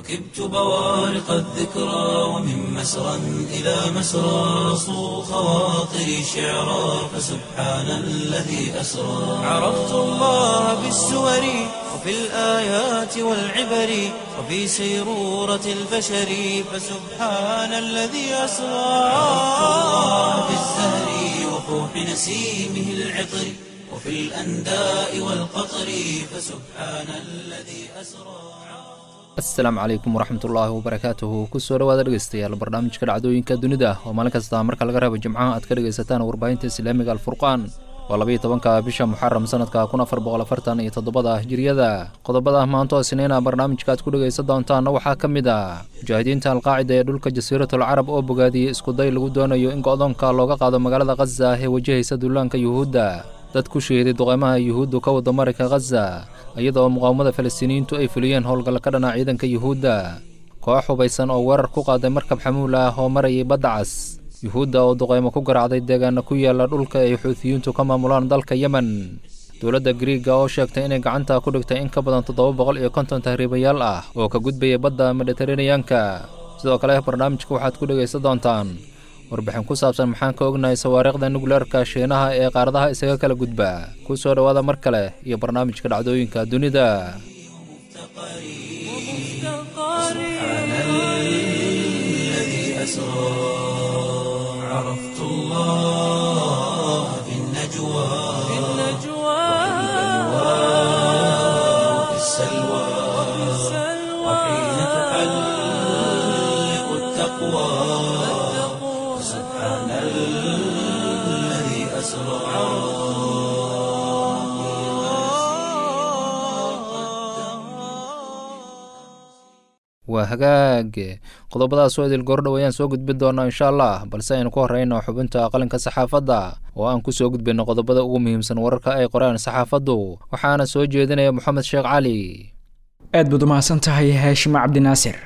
ركبت بوارق الذكرى ومن مسرى إلى مسرى صو خواطري شعرا فسبحان الذي أسرى عرفت الله بالسور وفي الآيات والعبر وفي سيرورة البشر فسبحان الذي أسرى عرفت الله بالزهر وفوح نسيمه العطر وفي الأنداء والقطر فسبحان الذي أسرى asalaamu calaykum waraxmatullaahi wabarakaatuhu kusoo dhawaada dhegeystayaal barnaamijka dhacdooyinka dunida oo maalin kasta marka laga reebo jimcaha aad ka dhegaysataan warbaahinta islaamiga alfurqaan waa labayo tobanka bisha muxaram sanadka kun afar boqol afartan iyo toddobada hijiriyada qodobada maanto isniina barnaamijka aad ku dhegaysan doontaanna waxaa ka mid ah mujaahidiinta alqaacida ee dhulka jasiiratul carab oo bogaadiyey iskuday lagu doonayo in go-doonka looga qaado magaalada khaza ee wajahaysa duulaanka yuhuudda dad ku shahiday duqeymaha yuhuuddu ka wada marinka khaza iyadoo muqaawamada falastiiniyiintu ay fuliyeen howlgalla ka dhana ciidanka yuhuudda koox hubaysan oo weerar ku qaaday markab xamuul ah oo marayay badda cas yuhuudda oo duqeymo ku garaacday deegaana ku yaala dhulka ay xuutiyiintu ka maamulaan dalka yemen dowladda griiga oo sheegtay inay gacanta ku dhigtay in ka badan toddoba boqol iyo konton tahriibayaal ah oo ka gudbaya badda mediteraneyanka sidoo kale barnaamijka waxaad ku dhegaysan doontaan warbixin ku saabsan maxaan ka ognahay sawaariikhda nukleerka shiinaha ee qaaradaha isaga kala gudba ku soo dhowaada mar kale iyo barnaamijka dhacdooyinka dunida سبحان الذي أسرى عرفت الله في النجوى وفي السلوى وحين تحلق التقوى سبحان الذي أسرى waa hagaag qodobadaas oo idil goordhow ayaan soo gudbin doonaa insha allah balse aynu ku horreyno xubinta qalinka saxaafadda oo aan ku soo gudbinno qodobada ugu muhiimsan wararka ay qoraan saxaafaddu waxaana soo jeedinaya moxamed sheekh cali aad baad u mahadsan tahay haashima cabdinaasir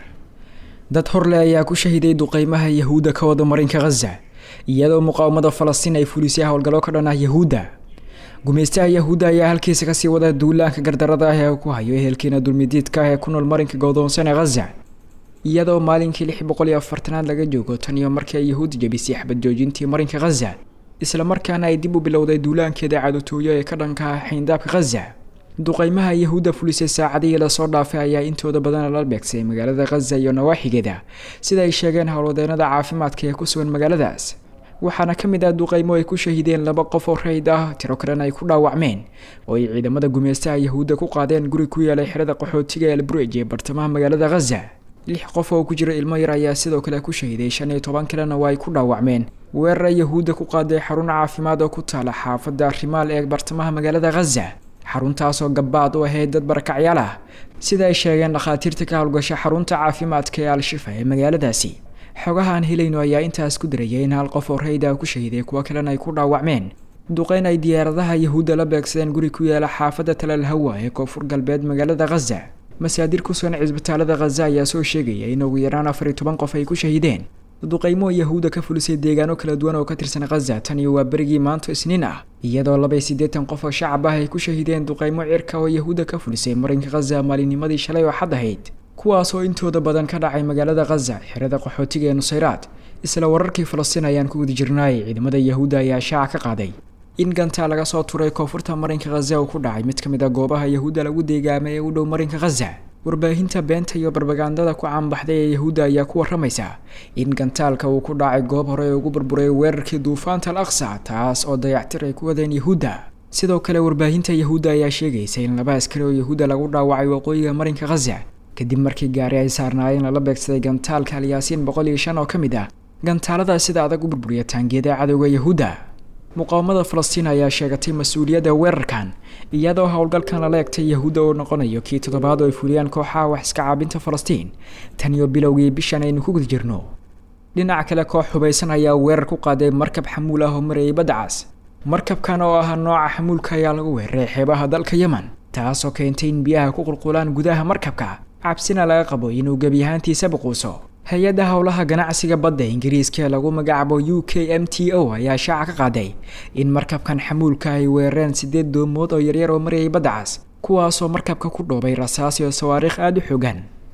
dad horle ayaa ku shahiday duqeymaha yahuudda ka wada marinka khaza iyadoo muqaawamada falastiin ay fulisay howlgallo ka dhan ah yahuudda gumeystaha yahuudda ayaa halkiisa kasii wada duulaanka gardarada ah ee ku hayo ehelkiina dulmidiidka ah ee ku nool marinka godoonsan ee khaza iyadoo maalinkii lix boqol iyo afartanaad laga joogo tan iyo markii ay yahuud jabisay xabad joojintii marinka khaza islamarkaana ay dib u bilowday duulaankeeda cadutooyo ee ka dhanka ah xayndaabka khaza duqeymaha yahuudda fulisay saacadihii lasoo dhaafay ayaa intooda badan la beegsay magaalada khaza iyo nawaaxigeeda sida ay sheegeen howlwadeenada caafimaadka ee ku sugan magaaladaas waxaana ka mid ah duqeymo ay ku shahideen laba qof oo rayd ah tiro kalena ay ku dhaawacmeen oo ay ciidamada gumeystaha yahuudda ku qaadeen guri ku yeelay xerada qaxootiga ee alburej ee bartamaha magaalada khaza lix qof oo ku jira ilmo yar ayaa sidoo kale ku shahiday shan iyo toban kalena waa ay ku dhaawacmeen weerara yahuudda ku qaaday xarun caafimaad oo ku taala xaafadda rimaal ee bartamaha magaalada khaza xaruntaasoo gabbaad u ahayd dad barakacyaal ah sida ay sheegeen dhakhaatiirta ka howlgasha xarunta caafimaadka ee al-shifa ee magaaladaasi xogaha aan helayno ayaa intaas ku diraya in hal qof oo rayda ku shahiday kuwo kalena ay ku dhaawacmeen duqeyn ay diyaaradaha yahuudda la beegsadeen guri ku yaala xaafadda talal hawa ee koonfur galbeed magaalada khaza masaadir ku sugan cisbitaalada khaza ayaa soo sheegaya in ugu yaraan afar iyo toban qof ay ku shahideen duqeymo yahuudda ka fulisay deegaano kala duwan oo ka tirsan khaza tan iyo waa berigii maanto isniin ah iyadoo labay siddeetan qof oo shacab ah ay ku shahideen duqeymo cirka oo yahuudda ka fulisay marinka khaza maalinnimadii shalay oo xad ahayd kuwaas oo intooda badan ka dhacay magaalada khaza xerada qaxootiga ee nusayraad isla wararkii falastiin ayaan ku guda jirnaay ciidamada yahuudda ayaa shaaca ka qaaday in gantaa laga soo turay koonfurta marinka khaza uu ku dhacay mid ka mid a goobaha yahuudda lagu deegaamay ee u dhow marinka khaza warbaahinta beenta iyo barbagandada ku caanbaxday ee yahuudda ayaa ku waramaysa in gantaalka uu ku dhacay goob hore ee ugu burburay weerarkii duufaanta al aqsa taas oo dayactir ay ku wadeen yahuudda sidoo kale warbaahinta yahuudda ayaa sheegaysa in laba askari oo yahuudda lagu dhaawacay waqooyiga marinka khaza kadib markii gaari ay saarnaayeen lala beegsaday gantaalka alyaasiin boqol iyo shan oo ka mid ah gantaalada sida adag u burburiya taangiyada cadowga yahuudda muqaawamada falastiin ayaa sheegatay mas-uuliyadda weerarkan iyadoo howlgalkan lala egtay yahuudda uu noqonayo kii toddobaad oo ay fuliyaan kooxaha wax iska caabinta falastiin tan iyo bilowgii bishan aynu ku guda jirno dhinaca kale koox hubaysan ayaa weerar ku qaaday markab xamuul ah oo marayay badda cas markabkan oo ah nooca xamuulka ayaa lagu weeraray xeebaha dalka yemen taasoo keentay in biyaha ku qulqulaan gudaha markabka cabsina laga qabo inuu gebi ahaantiisa buquuso hay-adda howlaha ganacsiga badda ingiriiska ee lagu magacaabo u k m t o ayaa shaaca ka qaaday in markabkan xamuulka ay weerareen sideed doomood oo yaryar oo marayay badda cas kuwaasoo markabka ku dhoobay rasaas iyo sawaariikh aada u xoogan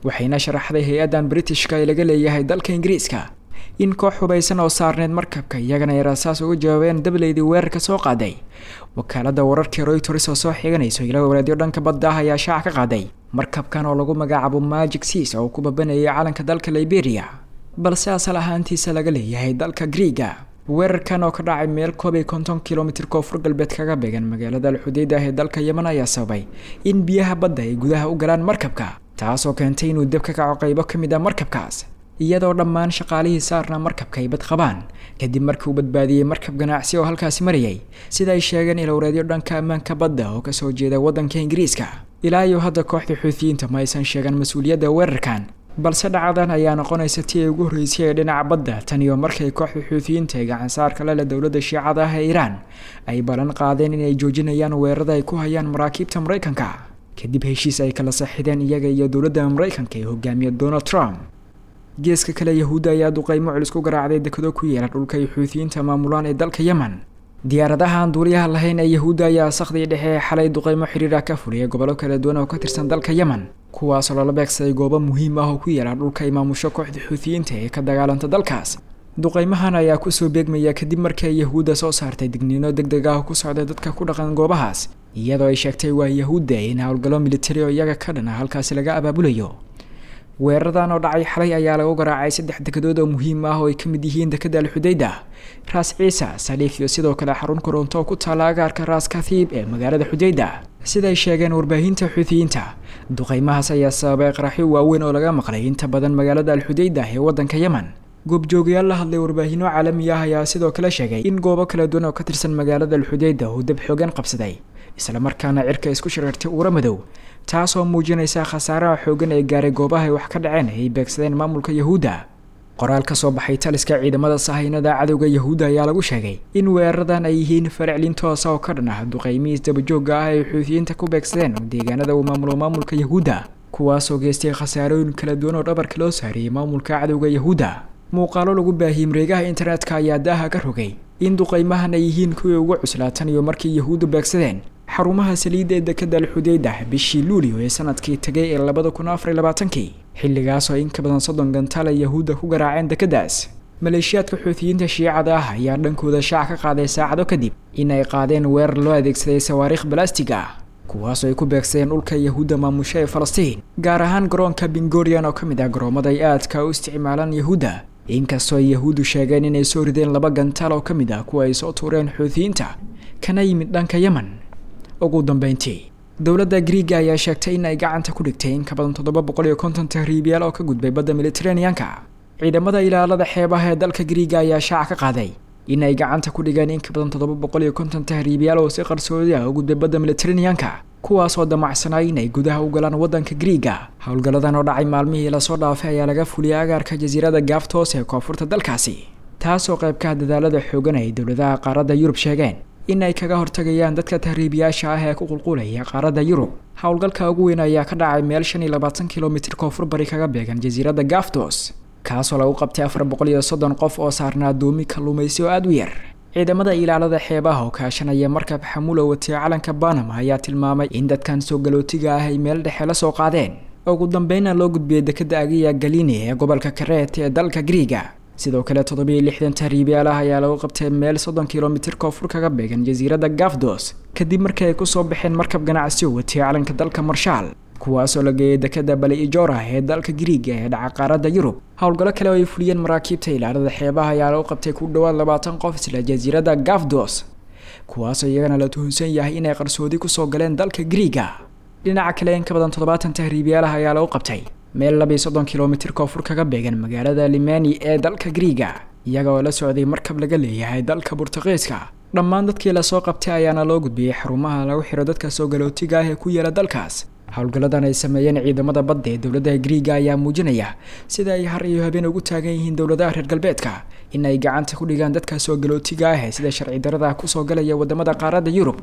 waxayna sharaxday hay-addan britishka ee laga leeyahay dalka ingiriiska in koox hubaysan oo saarneyd markabka iyagana ay rasaas uga jawaabeen dableydii weerarka soo qaaday wakaalada wararkii royters oo soo xiganayso ila walaadyo dhanka badda ah ayaa shaac ka qaaday markabkan oo lagu magacaabo magic seas oo ku babanayay calanka dalka liberia balse asal ahaantiisa laga leeyahay dalka griiga weerarkan oo ka dhacay meel koob iyo konton kilomitr koonfur galbeed kaga beegan magaalada alxudeyda ee dalka yemen ayaa sababay in biyaha badda ay gudaha u galaan markabka taasoo keentay inuu deb ka kaco qaybo ka mid ah markabkaas iyadoo dhammaan shaqaalihii saarna markabka ay bad qabaan kadib markii uu badbaadiyey markab ganacsi oo halkaasi marayay sida ay sheegeen ilowreedyo dhanka ammaanka badda oo kasoo jeeda waddanka ingiriiska ilaa iyo hadda kooxda xuutiyiinta ma aysan sheegan mas-uuliyadda weerarkan balse dhacadan ayaa noqonaysa tii ay ugu horreysay ee dhinaca badda tan iyo markay kooxda xuutiyiinta ee gacansaarka lele dowladda shiicada ah ee iiraan ay ballan qaadeen inay joojinayaan weerarada ay ku hayaan maraakiibta maraykanka kadib heshiis ay kala saxideen iyaga iyo dowladda maraykanka ee hogaamiya donald trump geeska kale yahuudda ayaa duqeymo culus ku garaacday dekado ku yeela dhulka ay xuutiyiinta maamulaan ee dalka yemen diyaaradaha aan duuliyaha lahayn ee yahuudda ayaa sakhdii dhexe ee xalay duqeymo xiriira ka fuliyay gobollo kala duwan oo ka tirsan dalka yemen kuwaasoo lala beegsaday goobo muhiim ah oo ku yaala dhulka ay maamusho kooxda xuutiyiinta ee ka dagaalanta dalkaas duqeymahan ayaa kusoo beegmaya kadib markii ay yahuudda soo saartay digniino deg deg ah oo ku socday dadka ku dhaqan goobahaas iyadoo ay sheegtay waa yahuudda in howlgallo militari oo iyaga ka dhan ah halkaasi laga abaabulayo weeraradan oo dhacay xalay ayaa lagu garaacay saddex dekedood oo muhiim ah oo ay ka mid yihiin dekada alxudeyda raas ciisa saliif iyo sidoo kale xarun koronto oo ku taala agaarka raas kathiib ee magaalada xudeyda siday sheegeen warbaahinta xuutiyiinta duqeymahaas ayaa sababay qaraxyo waaweyn oo laga maqlay inta badan magaalada alxudeyda ee waddanka yemen goobjoogayaal la hadlay warbaahinno caalami ah ayaa sidoo kale sheegay in goobo kala duwan oo ka tirsan magaalada alxudeyda uu dab xoogan qabsaday islamarkaana cirka isku shirartay uura madow taasoo muujinaysa khasaaraha xoogan ee gaaray goobaha ay wax ka dhaceen ay beegsadeen maamulka yahuudda qoraal ka soo baxay taliska ciidamada sahaynada cadowga yahuudda ayaa lagu sheegay in weeraradan ay yihiin fariclin toosa oo ka dhan ah duqeymihiis dabajoogga ah ay xuutiyiinta ku beegsadeen deegaanada uu maamulo maamulka yahuudda kuwaasoo geystay khasaarooyin kala duwan oo dhabarka loo saariyey maamulka cadowga yahuudda muuqaalo lagu baahiyey mareegaha internetka ayaa daaha ka rogay in duqeymahan ay yihiin kuwii ugu cuslaatan iyo markii yahuuddu beegsadeen xarumaha saliidda ee dekada alxudeyda bishii luulio ee sanadkii tegay ee labada kun afar iyo labaatankii xilligaas oo in ka badan soddon gantaal ay yahuudda ku garaaceen dekadaas maleeshiyaadka xuutiyiinta shiicada ah ayaa dhankooda shaac ka qaaday saacado kadib in ay qaadeen weerar loo adeegsaday sawaariikh balastig ah kuwaasoo ay ku beegsadeen dhulka yahuudda maamusho ee falastiin gaar ahaan garoonka bingorian oo ka mid ah garoomada ay aadka u isticmaalaan yahuudda inkastoo ay yahuuddu sheegeen inay soo rideen laba gantaal oo ka mid ah kuwa ay soo tuureen xuutiyiinta kana yimid dhanka yemen ugu dambeyntii dowladda griiga ayaa sheegtay in ay gacanta ku dhigtay in ka badan toddoba boqol iyo konton tahriibyaal oo ka gudbay badda militeraneanka ciidamada ilaalada xeebaha ee dalka griiga ayaa shaac ka qaaday in ay gacanta ku dhigeen in ka badan toddoba boqol iyo konton tahriibyaal oo si qarsoodi ah u gudbay badda militeraneanka kuwaasoo damacsanay in ay gudaha u galaan waddanka griiga howlgalladan oo dhacay maalmihii lasoo dhaafay ayaa laga fuliyay agaarka jasiirada gaaftoos ee koonfurta dalkaasi taasoo qaybkaha dadaalada xoogan ay dowladaha qaaradda yurub sheegeen in ay kaga hortagayaan dadka tahriibiyaasha ah ee ku qulqulaya qaaradda yurub howlgalka ugu weyn ayaa ka dhacay meel shan iyo labaatan kilomitr koonfur bari kaga beegan jasiiradda gaftos kaasoo lagu qabtay afar boqol iyo soddon qof oo saarnaa doomi kalluumaysi oo aada u yar ciidamada ilaalada xeebaha oo kaashanaya markab xamulo watay calanka banama ayaa tilmaamay in dadkan soo galootiga ah ay meel dhexe la soo qaadeen ugu dambeynna loo gudbiyey dekada agiya galini ee gobolka kareet ee dalka griiga sidoo kale toddobiyo lixdan tahriibyaal ah ayaa lagu qabtay meel soddon kilomitr koonfur kaga beegan jasiiradda gafdos kadib markii ay kusoo baxeen markab ganacsi oo watay calanka dalka marshaal kuwaasoo la geeyay dekada bali ijora ee dalka griiga ee dhaca qaaradda yurub howlgallo kale oo ay fuliyeen maraakiibta ilaalada xeebaha ayaa lagu qabtay ku dhowaad labaatan qof isla jasiiradda gafdos kuwaasoo iyagana la tuhunsan yahay inay qarsoodi kusoo galeen dalka griiga dhinaca kale in ka badan toddobaatan tahriibyaalaha ayaa lagu qabtay meel labiiyo soddon kilomitr koonfur kaga beegan magaalada limani ee dalka griiga iyaga oo la socday markab laga leeyahay dalka burtuqiiska dhammaan dadkii lasoo qabtay ayaana loo gudbiyey xarumaha lagu xiro dadka soo galootiga ah ee ku yaala dalkaas howlgalladan ay sameeyeen ciidamada badda ee dowladaha griiga ayaa muujinaya sida ay har iyo habeen ugu taagan yihiin dowladaha reer galbeedka in ay gacanta ku dhigaan dadka soo galootiga ah ee sida sharci darada kusoo galaya wadamada qaaradda yurub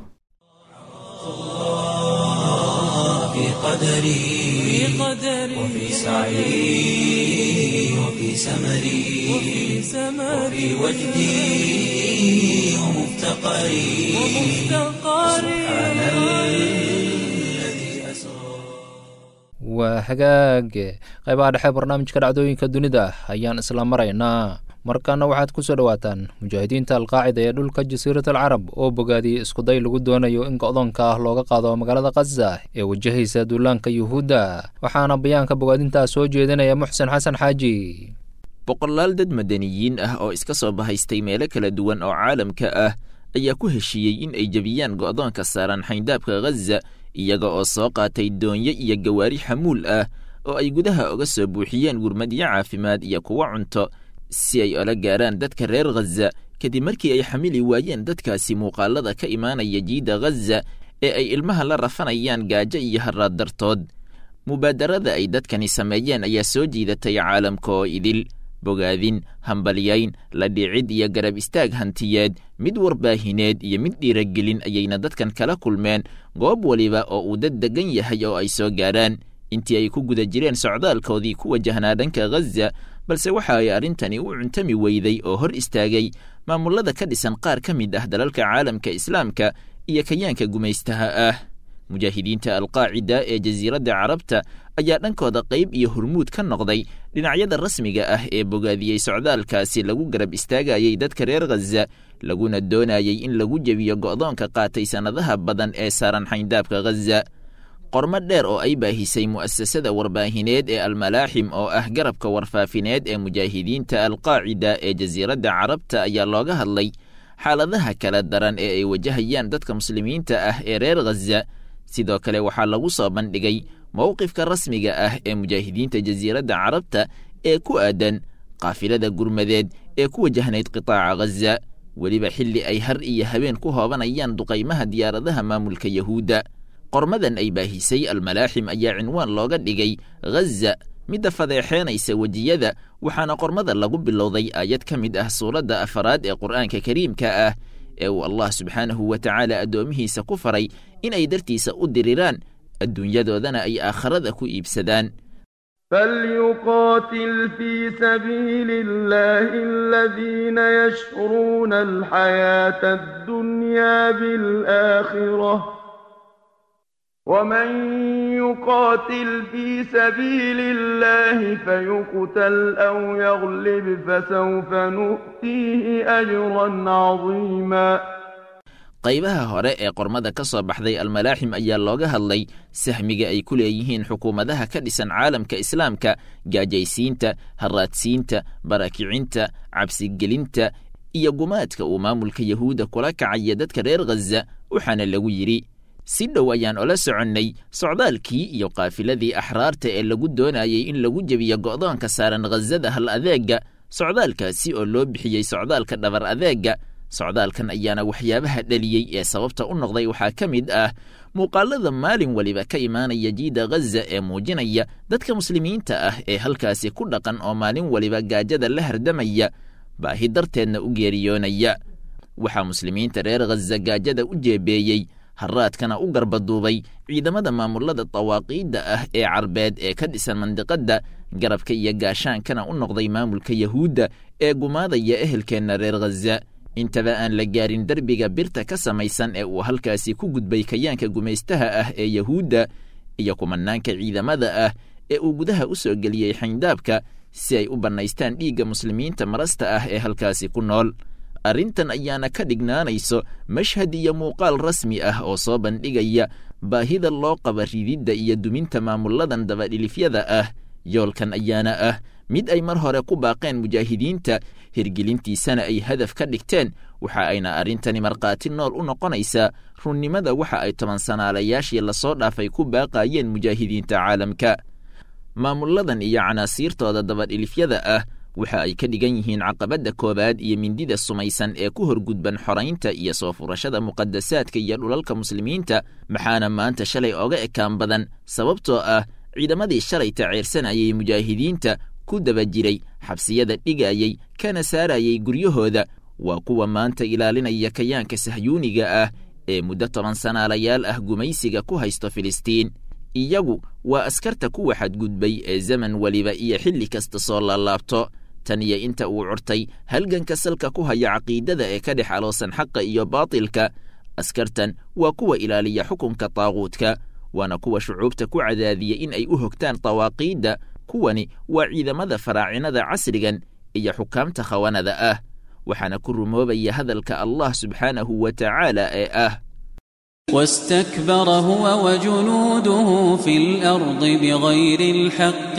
في قدري وفي سعي وفي سمري وفي وجدي ومفتقري سبحان الذي أسرى waa hagaage qaybaha dhexe barnaamijka dhacdooyinka dunida ayaan isla maraynaa markaana waxaad ku soo dhowaataan mujaahidiinta alqaacida ee dhulka jasiirat alcarab oo bogaadiyey iskuday lagu doonayo in go-doonka ah looga qaado magaalada khaza ee wajahaysa duulaanka yuhuudda waxaana bayaanka bogaadintaa soo jeedinaya muxsen xasan xaaji boqolaal dad madaniyiin ah oo iska soo bahaystay meelo kala duwan oo caalamka ah ayaa ku heshiiyey in ay jebiyaan go'doonka saaran xayndaabka khaza iyaga oo soo qaatay doonyo iyo gawaari xamuul ah oo ay gudaha oga soo buuxiyeen gurmadyo caafimaad iyo kuwo cunto si ay ola gaaraan dadka reer khaza kadib markii ay xamili waayeen dadkaasi muuqaalada ka imaanaya jiidda khaza ee ay ilmaha la rafanayaan gaajo iyo haraad dartood mubaadarada ay dadkani sameeyeen ayaa soo jiidatay caalamka oo idil bogaadin hambalyayn la dhicid iyo garab istaag hantiyeed mid warbaahineed iyo mid dhiiragelin ayayna dadkan kala kulmeen goob weliba oo uu dad degan yahay oo ay soo gaadhaan intii ay ku guda jireen socdaalkoodii ku wajahnaa dhanka khaza balse waxa ay arrintani u cuntami weyday oo hor istaagay maamullada ka dhisan qaar ka mid ah dalalka caalamka islaamka iyo kayaanka gumaystaha ah mujaahidiinta alqaacida ee jasiiradda carabta ayaa dhankooda qayb iyo hormuud ka noqday dhinacyada rasmiga ah ee bogaadiyey socdaalkaasi lagu garab istaagayey dadka reer khaza laguna doonayey in lagu jebiyo go'doonka qaatay sannadaha badan ee saaran xayndaabka khaza qormo dheer oo ay baahisay mu'asasada warbaahineed ee almalaaxim oo ah garabka warfaafineed ee mujaahidiinta alqaacida ee jasiiradda carabta ayaa looga hadlay xaaladaha kala daran ee ay wajahayaan dadka muslimiinta ah ee reer khaza sidoo kale waxaa lagu soo bandhigay mowqifka rasmiga ah ee mujaahidiinta jasiiradda carabta ee ku aadan qaafilada gurmadeed ee ku wajahnayd qitaaca khaza weliba xilli ay har iyo habeen ku hoobanayaan duqaymaha diyaaradaha maamulka yahuudda qormadan ay baahisay almalaaxim ayaa cinwaan looga dhigay khaza midda fadeexeenaysa wejiyada waxaana qormada lagu bilowday aayad ka mid ah suuradda afaraad ee qur'aanka kariimka ah ee uu allah subxaanahu wa tacaala addoomihiisa ku faray inay dartiisa u diriraan adduunyadoodana ay aakharada ku iibsadaan فليقاتل في سبيل الله الذين يشرون الحياة الدنيا بالآخرة ومن يقاتل في سبيل الله فيقتل أو يغلب فسوف نؤتيه أجرا عظيما qaybaha hore ee qormada ka soo baxday almalaaxim ayaa looga hadlay sahmiga ay ku leeyihiin xukuumadaha ka dhisan caalamka islaamka gaajaysiinta haraadsiinta barakicinta cabsigelinta iyo gumaadka uu maamulka yahuudda kula kacaya dadka reer khaza waxaana lagu yidhi si dhow ayaan ola soconnay socdaalkii iyo qaafiladii axraarta ee lagu doonayey in lagu jebiyo go'doonka saaran khazada hal adeega socdaalkaasi oo loo bixiyey socdaalka dhabar adeega socdaalkan ayaana waxyaabaha dhaliyey ee sababta u noqday waxaa ka mid ah muuqaalada maalin weliba ka imaanaya jiida khaza ee muujinaya dadka muslimiinta ah ee halkaasi ku dhaqan oo maalin weliba gaajada la hardamaya baahi darteedna u geeriyoonaya waxaa muslimiinta reer khaza gaajada u jeebeeyey haraadkana u garbaduubay ciidamada maamulada dawaaqiidda ah ee carbeed ee ka dhisan mandiqadda garabka iyo gaashaankana u noqday maamulka yahuudda ee gumaadaya ehelkeenna reer khaza intaba aan la gaarin derbiga birta ka samaysan ee uu halkaasi ku gudbay kayaanka gumaystaha ah ee yahuudda iyo kumanaanka ciidamada ah ee uu gudaha u soo geliyey xayndaabka si ay u bannaystaan dhiigga muslimiinta marasta ah ee halkaasi ku nool arrintan ayaana ka dhignaanayso mashhad iyo muuqaal rasmi ah oo soo bandhigaya baahida loo qaba rididda iyo duminta maamulladan dabadhilifyada ah yoolkan ayaana ah mid ay mar hore ku baaqeen mujaahidiinta hirgelintiisana ay hadaf ka dhigteen waxa ayna arrintani markhaati nool u noqonaysaa runnimada waxa ay toban sanaalayaashii lasoo dhaafay ku baaqayeen mujaahidiinta caalamka maamulladan iyo canaasiirtooda dabadhilifyada ah waxa ay ka dhigan yihiin caqabadda koowaad iyo mindida sumaysan ee ku horgudban xoraynta iyo soo furashada muqadasaadka iyo dhulalka muslimiinta maxaana maanta shalay oga ekaan badan sababtoo ah ciidamadii shalay taceersanayay mujaahidiinta ku daba jiray xabsiyada dhigayey kana saarayay guryahooda waa kuwa maanta ilaalinaya kayaanka sahyuuniga ah ee muddo toban sanaalayaal ah gumaysiga ku haysto filistiin iyagu waa askarta kuwa xadgudbay ee zaman weliba iyo xilli kasta soo laalaabto tan iyo inta uu curtay halganka salka ku haya caqiidada ee ka dhex aloosan xaqa iyo baatilka askartan waa kuwa ilaaliya xukunka taaquudka waana kuwa shucuubta ku cadaadiya in ay u hogtaan dawaaqiidda kuwani waa ciidamada faraacinada casrigan iyo xukaamta khawanada ah waxaana ku rumoobaya hadalka allah subxaanahu wa tacaala ee ah واستكبر هو وجنوده في الأرض بغير الحق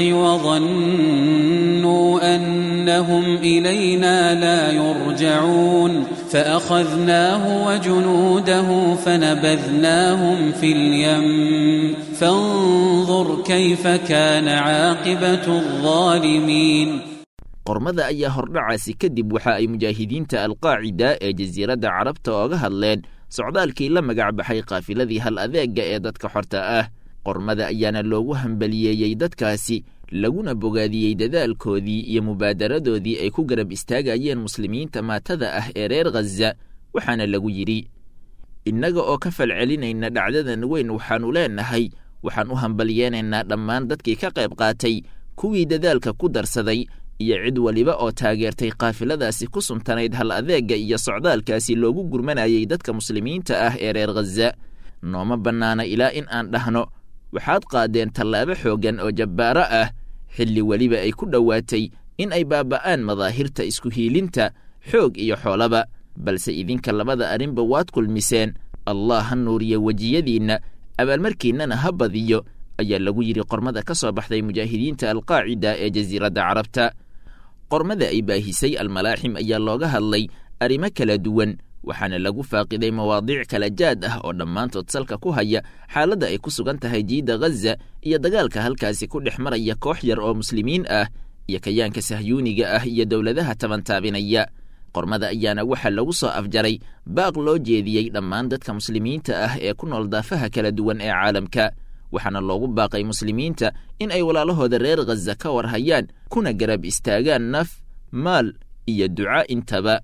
وظنوا أنهم إلينا لا يرجعون فأخذناه وجنوده فنبذناهم في اليم فانظر كيف كان عاقبة الظالمين qormada ayaa hordhacaasi kadib waxa ay mujaahidiinta alqaacida ee jasiiradda carabta ooga hadleen socdaalkii la magac baxay kaafiladii hal adeega ee dadka xorta ah qormada ayaana loogu hambaliyeeyey dadkaasi laguna bogaadiyey dadaalkoodii iyo mubaadaradoodii ay ku garab istaagayeen muslimiinta maatada ah ee reer khaza waxaana lagu yidhi innaga oo ka falcelinayna dhacdadan weyn waxaannu leenahay waxaan u hambaliyeenaynaa dhammaan dadkii ka qayb qaatay kuwii dadaalka ku darsaday iyo cid waliba oo taageertay kaafiladaasi ku suntanayd hal adeega iyo socdaalkaasi loogu gurmanayay dadka muslimiinta ah ee reer khaza nooma bannaana ilaa in aan dhahno waxaad qaadeen tallaabo xooggan oo jabbaaro ah xilli weliba ay ku dhowaatay in ay baaba'aan madaahirta isku hiilinta xoog iyo xoolaba balse idinka labada arrinba waad kulmiseen allah ha nuuriya wejiyadiinna abaalmarkiinnana ha badiyo ayaa lagu yidhi qormada ka soo baxday mujaahidiinta alqaacida ee jasiiradda carabta qormada ay baahisay almalaaxim ayaa looga hadlay arrimo kala duwan waxaana lagu faaqiday mawaadiic kala jaad ah oo dhammaantood salka ku haya xaaladda ay ku sugan tahay jiidda khaza iyo dagaalka halkaasi ku dhex maraya koox yar oo muslimiin ah iyo kayaanka sahyuuniga ah iyo dowladaha tabantaabinaya qormada ayaana waxaa lagu soo afjaray baaq loo jeediyey dhammaan dadka muslimiinta ah ee ku nool daafaha kala duwan ee caalamka waxaana loogu baaqay muslimiinta in ay walaalahooda reer khaza ka war hayaan kuna garab istaagaan naf maal iyo duca intaba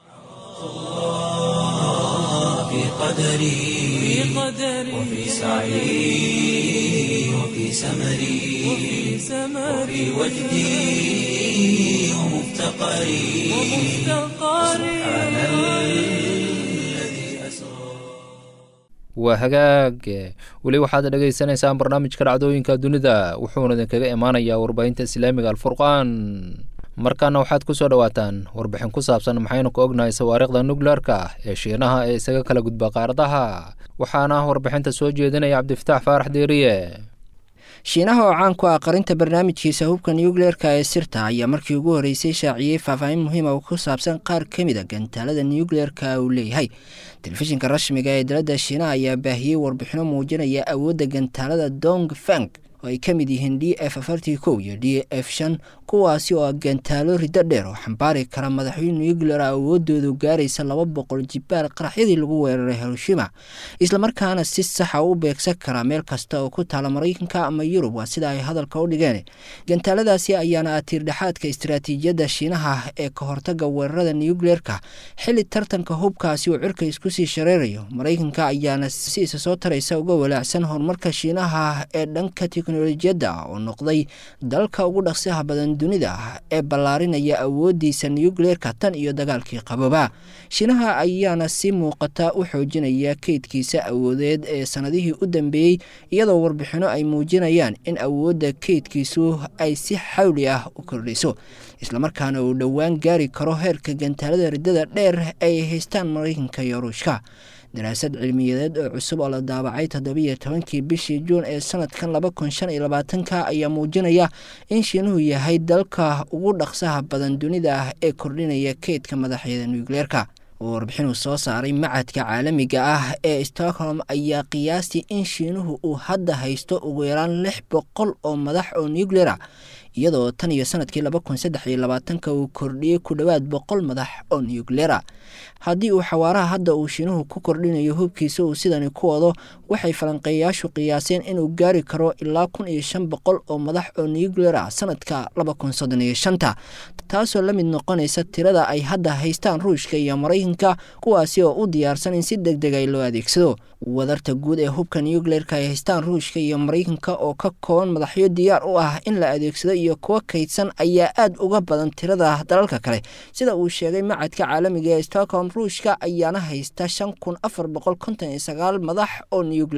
في قدري وفي سعي وفي سمري وفي وجدي ومفتقري سبحان الذي أسرى waa hagaag weli waxaad dhegaysanaysaan barnaamijka dhacdooyinka dunida wuxuuna idinkaga imaanayaa warbaahinta islaamiga alfurqaan markaana waxaad ku soo dhowaataan warbixin ku saabsan maxaynu ka ognahay sawaariikhda nukleerka ee shiinaha ee isaga kala gudba qaaradaha waxaana warbixinta soo jeedinaya cabdifataax faarax deeriye shiinaha oo caan ku ah qarinta barnaamijkiisa hubka nuukleerka ee sirta ayaa markii ugu horreysay shaaciyey faahfaahin muhiima oo ku saabsan qaar ka mid a gantaalada nuukleerka uu leeyahay telefishinka rasmiga ee dalada shiinaha ayaa baahiyey warbixino muujinaya awoodda gantaalada dong fang oo ay ka mid yihiin d f afartii kow iyo d f shan kuwaasi oo ah gantaalo riddo dheer oo xambaari kara madaxweyne nuclear awoodoodu gaaraysa laba boqol jibaar qaraxyadii lagu weeraray hiroshima islamarkaana si saxa u beegsan kara meel kasta oo ku taala maraykanka ama yurub waa sida ay hadalka u dhigeen gantaaladaasi ayaana ah tiirdhexaadka istaraatiijiyadda shiinaha ee ka hortaga weerarada nucleerka xili tartanka hubkaasi uu cirka isku sii shareerayo maraykanka ayaana si isa soo taraysa uga walaacsan horumarka shiinaha ee dhanka teknolojiyadda oo noqday dalka ugu dhaqsiha badan dunida ee ballaarinaya awoodiisa nucleerka tan iyo dagaalkii qabooba shiinaha ayaana si muuqata u xoojinaya keydkiisa awoodeed ee sanadihii u dambeeyey iyadoo warbixino ay muujinayaan in awoodda keydkiisu ay si xawli ah u kordhiso islamarkaana uu dhowaan gaari karo heerka gantaalada riddada dheer ay haystaan maraykanka iyo ruushka daraasad cilmiyadeed oo cusub oo la daabacay toddobiiyo tobankii bishii juun ee sanadkan laba kun shan iyo labaatanka ayaa muujinaya in shiinuhu yahay dalka ugu dhaqsaha badan dunida ah ee kordhinaya keydka madaxyada nucleerka oo warbixinuu soo saaray macadka caalamiga ah ee stockholm ayaa qiyaastii in shiinuhu uu hadda haysto ugu yaraan lix boqol oo madax oo nucleera iyadoo tan iyo sanadkii laba kun saddex iyo labaatanka uu kordhiyey ku dhowaad boqol madax oo nucleera haddii uu xawaaraha hadda uu shiinuhu ku kordhinayo hubkiisa uu sidani ku wado waxay falanqeeyaashu qiyaaseen inuu gaari karo ilaa kun iyo shan boqol oo madax oo nucleera sanadka laba kun soddon iyo shanta taasoo la mid noqonaysa tirada ay hadda haystaan ruushka iyo maraykanka kuwaasi oo u diyaarsan in si deg dega loo adeegsado wadarta guud ee hubka nucleerka ay haystaan ruushka iyo maraykanka oo ka kooban madaxyo diyaar u ah in la adeegsado iyo kuwa kaydsan ayaa aada uga badan tirada dalalka kale sida uu sheegay macadka caalamiga ee stockholm ruushka ayaana haysta shan kun afar boqol konton iyo sagaal madax oo nucleer ah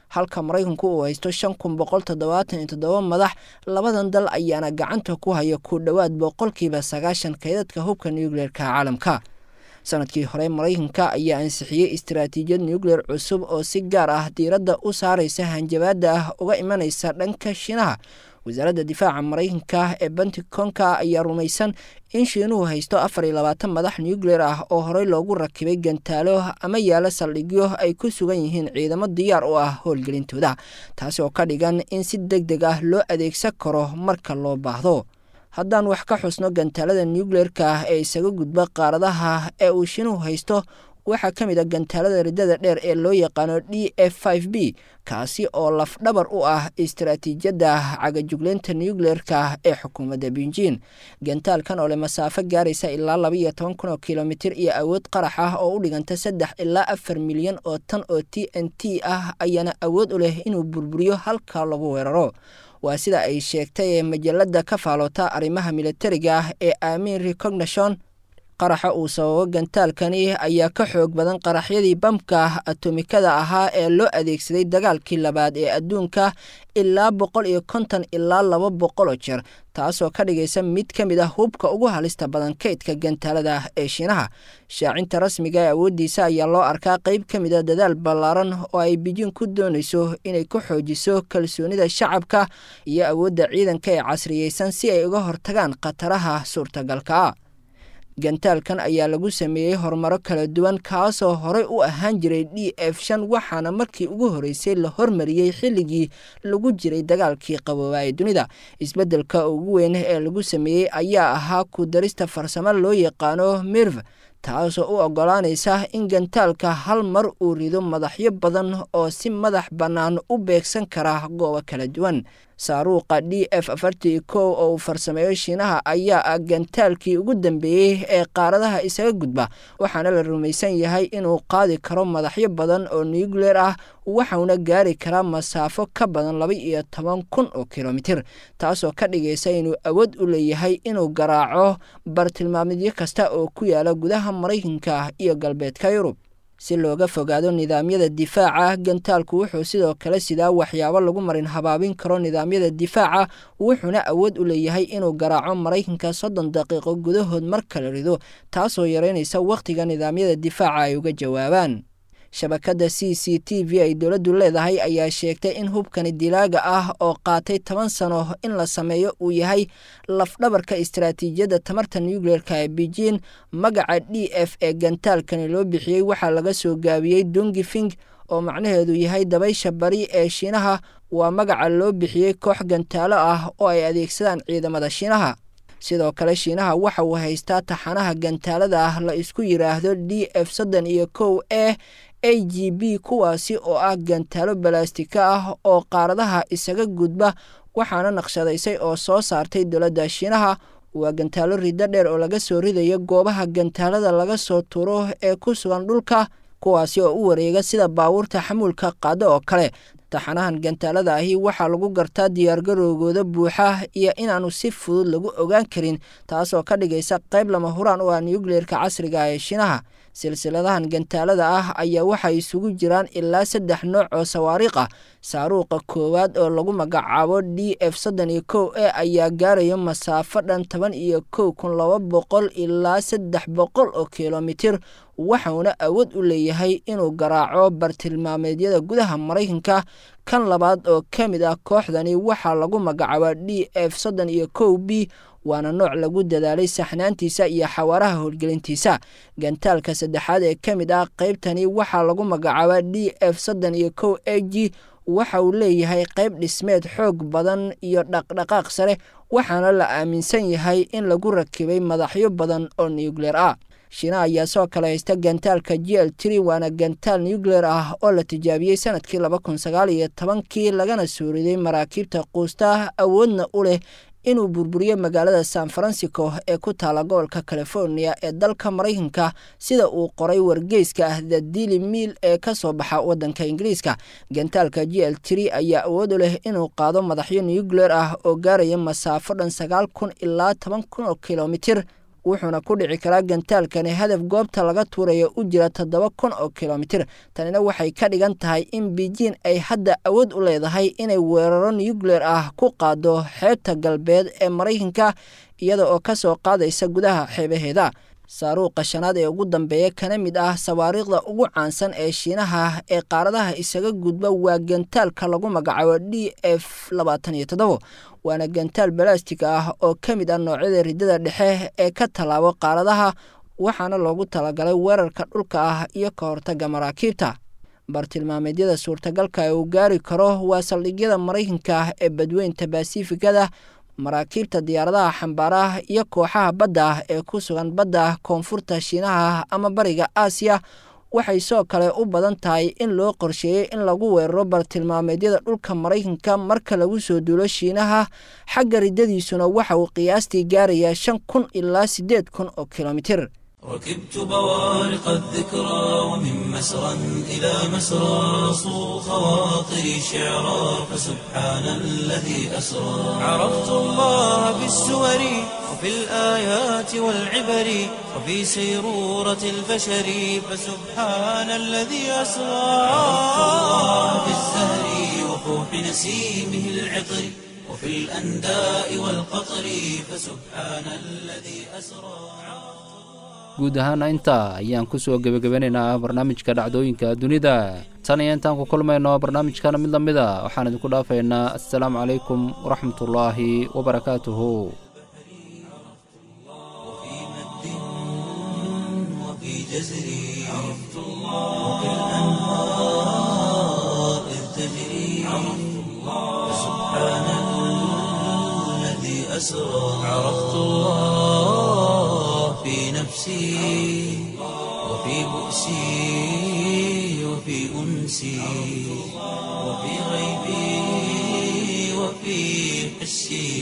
halka maraykanku uu haysto shan kun boqol toddobaatan iyo toddoba madax labadan dal ayaana gacanta ku haya ku dhowaad boqolkiiba sagaashan kaydadka hubka nucleerka caalamka sanadkii hore maraykanka ayaa ansixiyey istaraatiijiyad nucleer cusub oo si gaar ah diiradda u saaraysa hanjabaadda ah uga imanaysa dhanka shiinaha wasaaradda difaaca maraykanka ee benticonka ayaa rumaysan in shiinuhu haysto afar iyo labaatan madax nucleer ah oo horey loogu rakibay gantaalo ama yaalo saldhigyo ay ku sugan yihiin ciidamo diyaar u ah howlgelintooda taasi oo ka dhigan in si deg deg ah loo adeegsan karo marka loo baahdo haddaan wax ka xusno gantaalada nucleerka ah ee isaga gudba qaaradaha ee uu shiinuhu haysto waxaa ka mid a gantaalada riddada dheer ee loo yaqaano d f b kaasi oo lafdhabar u ah istaraatiijiyadda cagajugleynta nucleerka ee xukuumadda beijin gantaalkan oo leh masaafo gaaraysa ilaa laba iyo toban kun oo kilomitir iyo awood qarax ah oo u dhiganta saddex ilaa afar milyan oo tan oo t n t ah ayaana awood u leh inuu burburiyo halka lagu weeraro waa sida ay sheegtay ee majalada ka faaloota arrimaha militariga ah ee aamin recognition qaraxa uu sababo gantaalkani ayaa ka xoog badan qaraxyadii bamka atomikada ahaa ee loo adeegsaday dagaalkii labaad ee adduunka ilaa boqol iyo konton ilaa laba boqol oo jeer taasoo ka dhigaysa mid ka mid ah hubka ugu halista badan kaydka gantaalada ee shiinaha shaacinta rasmiga ee awooddiisa ayaa loo arkaa qeyb ka mid a dadaal ballaaran oo ay bijin ku doonayso inay ku xoojiso kalsoonida shacabka iyo awoodda ciidanka ee casriyeysan si ay uga hortagaan khataraha suurtagalka gantaalkan ayaa lagu sameeyey horumaro kala duwan kaasoo horey u ahaan jiray d f shan waxaana markii ugu horreysay la hormariyey xilligii lagu jiray dagaalkii qaboobaa ee dunida isbeddelka ugu weyn ee lagu sameeyey ayaa ahaa ku darista farsamo loo yaqaano mirv taasoo u oggolaanaysa in gantaalka hal mar uu rido madaxyo badan oo si madax bannaan u beegsan kara goobo kala duwan saaruuqa d f afartii kow oo uu farsameeyo shiinaha ayaa ah gantaalkii ugu dambeeyey ee qaaradaha isaga gudba waxaana la rumaysan yahay inuu qaadi karo madaxyo badan oo nucleer ah waxauna gaari karaa masaafo ka badan laba iyo toban kun oo kilomitir taasoo ka dhigaysa inuu awood u leeyahay inuu garaaco bartilmaamidyo kasta oo ku yaala gudaha maraykanka iyo galbeedka yurub si looga fogaado nidaamyada difaaca gantaalku wuxuu sidoo kale sidaa waxyaabo lagu marin habaabin karo nidaamyada difaaca wuxuuna awood u leeyahay inuu garaaco maraykanka soddon daqiiqo gudahood mar kala rido taasoo yareynaysa wakhtiga nidaamyada difaaca ay uga jawaabaan shabakadda c c t v ay dowladdu leedahay ayaa sheegtay in hubkani dilaaga ah oo qaatay toban sano in la sameeyo uu yahay lafdhabarka istaraatiijiyadda tamarta nucleerka ee beijin magaca d f ee gantaalkani loo bixiyey waxaa laga soo gaabiyey dongifing oo macnaheedu yahay dabaysha bari ee shiinaha waa magaca loo bixiyey koox gantaalo ah oo ay adeegsadaan ciidamada shiinaha sidoo kale shiinaha waxa uu haystaa taxanaha gantaalada ah la isku yidhaahdo d f soddon iyo kow e a g b kuwaasi oo ah gantaalo balastika ah oo qaaradaha isaga gudba waxaana naqshadaysay oo soo saartay dowladda shiinaha waa gantaalo riddo dheer oo laga soo ridayo goobaha gantaalada laga soo turo ee ku sugan dhulka kuwaasi oo u wareega sida baabuurta xamuulka qaado oo kale taxanahan gantaalada ahi waxaa lagu gartaa diyaargaroogooda buuxa iyo inaanu si fudud lagu ogaan karin taasoo ka dhigaysa qayb lama huraan u ah nucleerka casriga ee shiinaha silsiladahan gantaalada ah ayaa waxay isugu jiraan ilaa saddex nooc oo sawaariikh ah saaruuqa koowaad oo lagu magacaabo d f soddon iyo kow e ayaa gaarayo masaafo dhan toban iyo kow kun laba boqol ilaa saddex boqol oo kilomitir waxauna awood u leeyahay inuu garaaco bartilmaameedyada gudaha maraykanka kan labaad oo ka mid ah kooxdani waxaa lagu magacaabaa d f soddon iyo kow b waana nooc lagu dadaalay saxnaantiisa iyo xawaaraha howlgelintiisa gantaalka saddexaad ee ka mid ah qaybtani waxaa lagu magacaabaa d f soddon iyo kow a g waxa uu leeyahay qayb dhismeed xoog badan iyo dhaqdhaqaaq sare waxaana la aaminsan yahay in lagu rakibay madaxyo badan oo nucleer ah shiina ayaa soo kale haysta gantaalka g l tri waana gantaal nucleer ah oo la tijaabiyey sanadkii laba kun sagaal iyo tobankii lagana soo riday maraakiibta quusta awoodna u leh inuu burburiyo magaalada san francisco ee ku taala gobolka california ee dalka maraykanka sida uu qoray wargeyska ah the dili miil ee ka soo baxa waddanka ingiriiska gantaalka g l tri ayaa awood u leh inuu qaado madaxyo nucleer ah oo gaaraya masaafo dhan sagaal kun ilaa toban kun oo kilomitir wuxuuna ku dhici karaa gantaalkani hadaf goobta laga tuuraya u jira toddoba kun oo kilomitir tanina waxay ka dhigan tahay in beijing ay hadda awood u leedahay inay weeraro nucleer ah ku qaado xeebta galbeed ee maraykanka iyada oo ka soo qaadaysa gudaha xeebaheeda saaruuqa shanaad ee ugu dambeeya kana mid ah sawaariikhda ugu caansan ee shiinaha ee qaaradaha isaga gudba waa gantaalka lagu magacaabo d f labaatan iyo toddobo waana gantaal balastig ah oo ka mid ah noocyada riddada dhexe ee ka tallaabo qaaradaha waxaana loogu talagalay weerarka dhulka ah iyo ka hortagga maraakiibta bartilmaameedyada suurtagalka ee uu gaari karo waa saldhigyada maraykanka ee badweynta basifikada maraakiibta diyaaradaha xambaaraha iyo kooxaha badda ah ee ku sugan badda koonfurta shiinaha ama bariga aasiya waxay soo kale u badan tahay in loo qorsheeyey in lagu weeraro bartilmaameedyada dhulka maraykanka marka lagu soo duulo shiinaha xagga riddadiisuna waxa uu qiyaastii gaarayaa shan kun ilaa siddeed kun oo kilomitir ركبت بوارق الذكرى ومن مسرى إلى مسرى صو خواطري شعرا فسبحان الذي أسرى عرفت الله بالسور وفي الآيات والعبر وفي سيرورة البشر فسبحان الذي أسرى عرفت الله بالزهر وفوح نسيمه العطر وفي الأنداء والقطر فسبحان الذي أسرى guud ahaana intaa ayaan ku soo gebagabanaynaa barnaamijka dhacdooyinka dunida tan iyo intaan ku kulmayno barnaamijkana mid la mid a waxaan idinku dhaafaynaa assalaamu calaykum waraxmatullaahi wabarakaatuhu في نفسي وفي بؤسي وفي أنسي وفي غيبي وفي حسي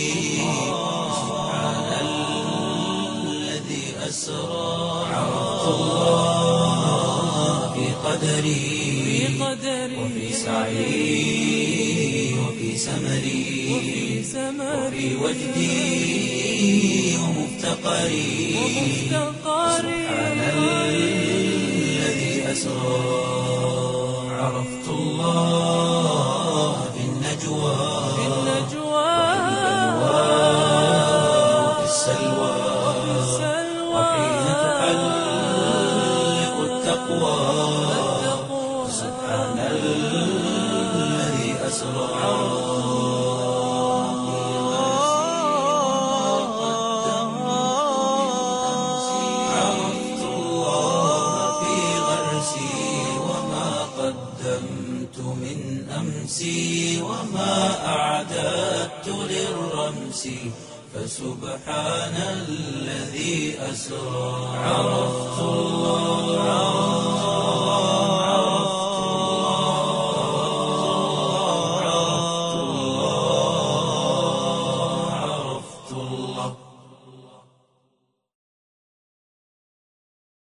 سبحان الذي أسرى عرفت الله في قدري وفي سعي وفي سمري وفي وجدي ومفتقري سبحان الذي أسرى عرفت الله في النجوى وفي السلوى وحين تحلق التقوى سبحان الذي أسرى عرفت الله في غرسي وما قدمت من أمسي وما أعددت للرمس فسبحان الذي أسرى عرفت الله عرفت الله عرفت الله